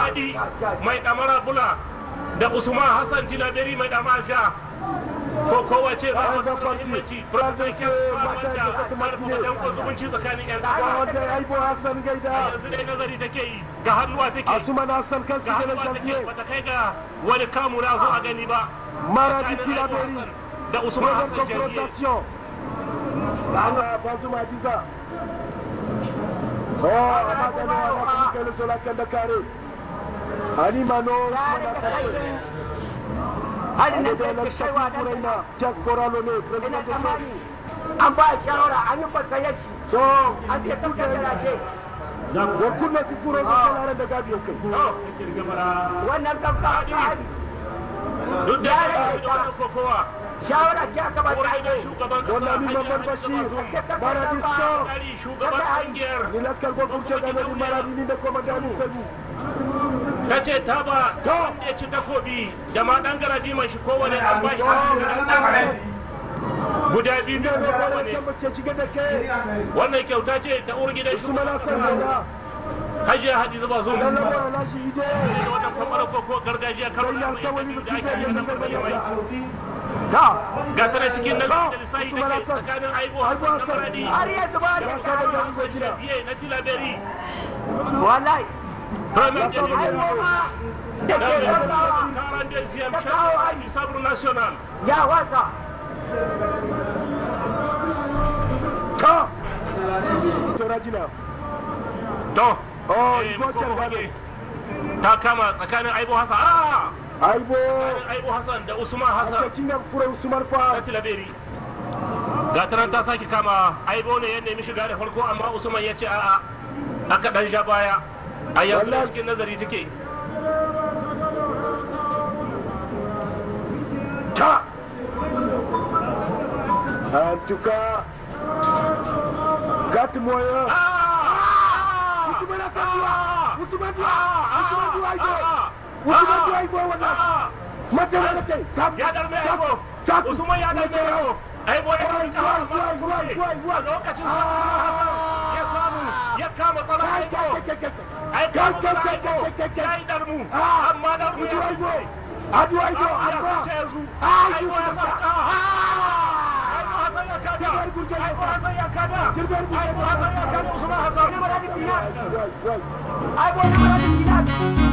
madi mai damara bula da usman hassan tilaberi mai damara sha ko kowace za mu da muhimmanci burbukin wanda karfafa danko zumunci tsakanin yan kasa wanda aibo hassan gaida yanzu dai nazari take yi ga hannuwa take asuman hassan kan ga sigara hannuwa take janvier bata kai ga wani kamu na zo a gani ba maradi tsakanin Aibu tilaberi Hassan da usman Nouvelle hassan janvier confrontation. Ana Bazuma Adiza. Oh, Amagana anakumbuka ile sola kanda kare. Ali Mano Usman Hassan. Hari na Ade da la ke shafi kaiwa da Kuraina. Diaspora Lone, ina President de tsammani an ba shawara an yi kwasayar shi So, an ce tun da garashe wa kunna sifuro ga kalare da gabi kai. wannan kafka ta hari duk da ya yi da wani kokowa shawara ce aka ba ta wurin da aiki shugaban kasa Wannan ni hanyar babban hajji bashi. bazum Maradi Star. kari shugaban kungiyar Ni la kalbo kunce ga ni maradi ni da komandani Sebu. ta ce ta ba ta wanda ya ci takobi da ma dan garadi mai shi kowane an ba shi guda biyu biyu ko kowane Kan bace cike da ke. wannan kyauta ce ta uwar gidan Usman shugaban Hassan kasa gaida. hajiya hadiza bazum Dan lamura na shi ide. da wannan kwamfara koko gargajiya karo Sai da ya mai kawai biyu da da ake yi kike na da mai mai Ta. ga ta na cikin nazarin da lissahi da ke tsakanin aibu hassan na faradi har yanzu ba da da musamman shawara hassan jabiye na tilaberi wallahi premier Ya kawo de ai da goma da da ke mai gaggawa karan da siyam shafi sabru national ya wasa Ka. Torajina. to Oh, eh, Igbo ko can hoge. gane. ta kama tsakanin aibu hassan ah Aibo. tsakanin aibu hassan da usman hassan Cikin nan fura Usman na fa. tilaberi ga ta nan ta sake kama aibo ne ya nemi shiga da farko amma usman ya ce a'a aka dan sha baya a yanzu da Wallahi. cikin nazari take Ta. En tout cas. Gat moyen. Usman Hassan duwa. Usman duwa. Usman duwa Aibo. Usman duwa Aibo wannan. Mata da kai. Sam. ya darme aibo Sam. usman ya darme aibo aibo ya darme aibo amma kuce a lokacin sa usman hassan ya samu ya kama tsara aibo ai kama tsara aibo ya yi darmu amma darmu ya sunce Adu Aibo. ya Amma. sunce yanzu Ah, aibo ya sarka aibo hassan ya kada aibo hassan ya kada aibo hassan ya kada usman hassan Wai, wai. ai gona da gida